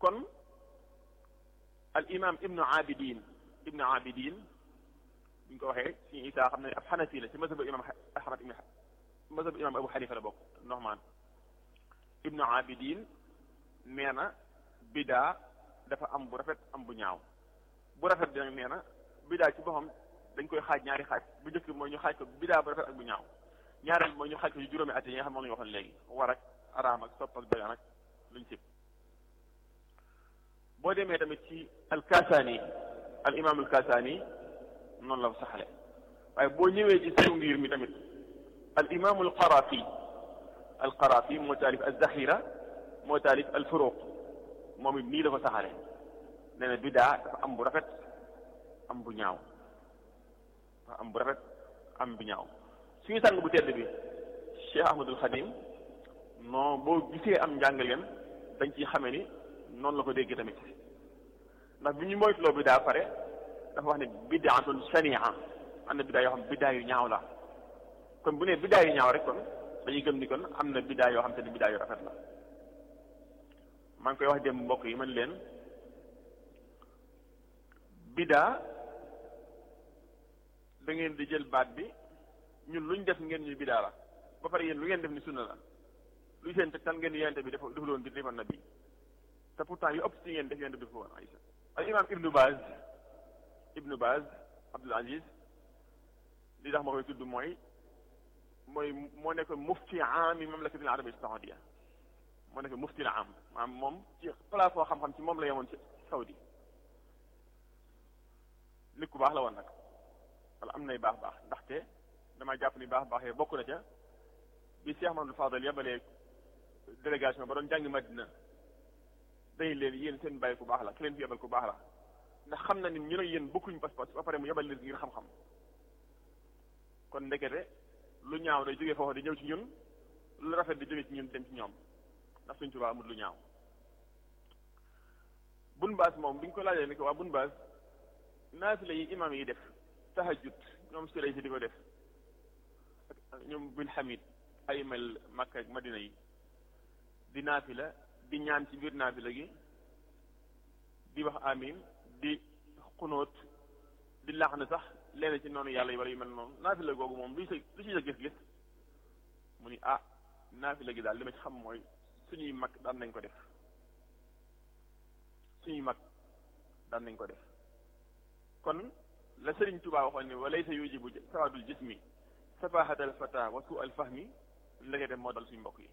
kon al imam ibnu abidin ibnu abidin bu ñu ko waxee suñu isaa xam ne ab xanafi la ci mazhabu imam ahmad ibn mazhabu imam abu xanifa la bokk noxmaan ibnu abidin nee na bidaa dafa am bu rafet am bu ñaaw bu rafet bi nag nee na bidaa ci boppam dañ koy xaaj ñaari xaaj bu njëkk mooy ñu xaaj ko bidaa bu rafet ak bu ñaaw ñaareel mooy ñu xaaj ko ci juróomi at yi nga xam moom la ñu waxoon léegi war ak araam ak sopp ak dagan ak luñ sib boo demee tamit ci alkasaani al imam alkasaani noonu la saxale waaye boo ñëwee ci suñu ngir mi tamit al imam alqarafi alqarafi moo taalif alzaxira moo taalif alfuruq moom it nii la ko saxale nee na bidaa dafa am bu rafet am bu ñaaw dafa am bu rafet am bu ñaaw suñu sang bu tedd bi Cheikh Ahmadul Xadim non boo gisee am njàngaleem dañ ciy xame ni noonu la ko déggee tamit ndax bi ñu moytuloo bidaa pare dafa wax ne bidaatun sania am na bidaa yoo xam bidaa yu ñaaw la kon bu ne bidaa yu ñaaw rek kon dañuy gëm ni kon am na bidaa yoo xam te ne bidaa yu rafet la maa ngi koy wax dem mbokk yi man leen bidaa da ngeen di jël baat bi ñun luñ def ngeen ñu bidaa la ba pare yéen lu ngeen def ni sunna la luy seen tegtal ngeen di yente bi dafa dafa doon di defal na bi te pourtant yu ëpp ci ngeen def yente bi dafa woon Aïcha al imam ibnu Baz ibnu Baz Abdul Aziz li tax ma koy tudd mooy mooy moo nekk mufti aami mamlakatil arabia saudia moo nekk mufti la am maanaam moom ci place foo xam-xam ci moom la yemoon ci Saudi nit ku baax la woon nag wala am nay baax baax ndaxte dama jàpp ni baax baax yee bokk na ca bi Cheikh Mamadou Fadal yabalee délégation ba doon jàngi Madina day leen yéen seen bàyyi ku baax la ki leen fi yebal ku baax la ndax xam na ni ñu ne yéen bokkuñ pas-pas ba pare mu yebal leen ngir xam-xam kon ndekete lu ñaaw day jógee foofu di ñëw ci ñun lu rafet di jóge ci ñun dem ci ñoom ndax suñ Tuubaa amul lu ñaaw bun baas moom bi ñu ko laajee ni ko waa bun baas naafila yi imaam yi def tahajjud ñoom sulay si di ko def ak ñoom bin hamid ay mel Makka ak Madina yi di naafila di ñaan ci biir naafila gi di wax amin di xunóot di laax na sax leen ci noonu yàlla yi wala yu mel noonu naafila googu moom lu ci lu ci sa gis-gis mu ni ah naafila gi daal li ma ci xam mooy suñuy mag daan nañ ko def suñuy mag daan nañ ko def kon la Sëriñ Tuubaa waxoon ne wa laysa yujibu sawadul jismi safahatal fata wa su al fahmi ndekete moo dal suñu mbokk yi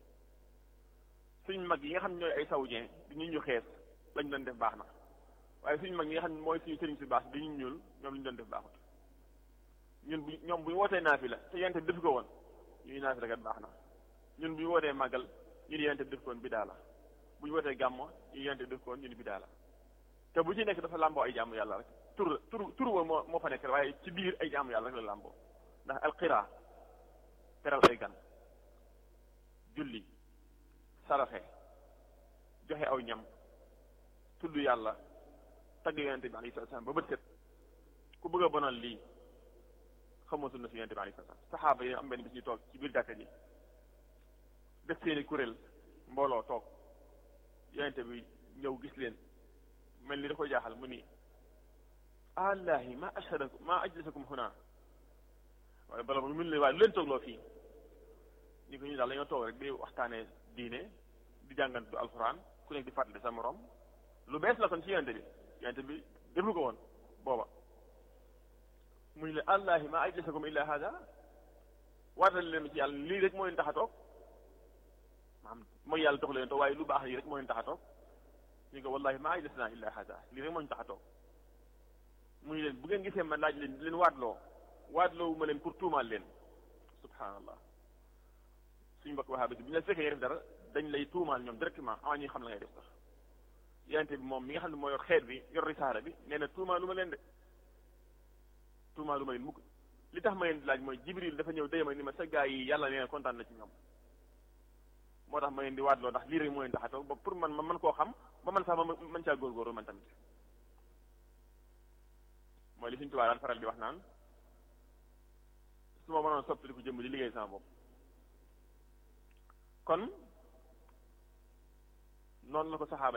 suñ mag yi nga xam ne ñooy ay saoudien di ñu ñu xees lañ doon def baax na waaye suñu mag yi nga xam ne mooy suñu sëriñ si baax di ñu ñuul ñoom li ñu doon def baaxut ñun bu ñoom bu ñu wootee naafi la te yente def ko woon ñuy naafi la kat baax na ñun bu ñu wootee màggal ñu ni yente def ko woon bidaa la bu ñu wootee gàmmo ñu yente def ko woon ñu ni bidaa la te bu ci nekk dafa làmboo ay jaamu yàlla rek tur tur tur wa moo moo fa nekk waaye ci biir ay jaamu yàlla rek la làmboo ndax alqira teral ay gan julli saraxe joxe aw ñam tudd yàlla tagg yonente bi alayhi salaam ba bët set ku bëgg a bonal lii xamoo sunna si yonente bi alayhi salaam saxaaba yi am benn bis ñu toog ci biir jàkka ji def seeni kuréel mbooloo toog yonente bi ñëw gis leen mel ni da koy jaaxal mu ni allahi ma ashhadakum ma ajlasakum huna waaye bala mu mun leen waaye lu leen toogloo fii ni ko ñu daal dañoo toog rek di waxtaanee diine di jàngantu alxuraan ku nekk di fàttali sa morom lu bees la kon ci yonente bi yonente bi defu ko woon booba mu ñu leen allahi ma ajlasakum illa hada waatal leen ci yàlla lii rek moo leen tax a toog maanaam mooy yàlla tax leen toog waaye lu baax lii rek moo leen tax a toog ñu ko wallahi ma ajlasna illa hada lii rek moo ñu tax a toog mu ñu leen bu ngeen gisee ma laaj leen leen waatloo waatloo ma leen pour tuumaal leen subhanallah suñu mbokk waxaa bi bu ñu la fekkee nga def dara dañ lay tuumaal ñoom directement avant ñuy xam la ngay def sax yonente bi moom mi nga xam ne moo yor xeet bi yor risaala bi nee na tuumaalu ma leen de tuumaalu ma leen mukk li tax ma leen di laaj mooy jibril dafa ñëw déyma ni ma sa gaa yi yàlla nee na kontaan na ci ñoom moo tax ma leen di waatloo ndax lii rek moo leen tax a toog ba pour man ma mën koo xam ba man sax ma mën caa góorgóorlu man tamit mooy li suñu tubaab daan faral di wax naan su ma mënoon soppali ko jëmm di liggéey sama bopp kon noonu la ko saxaaba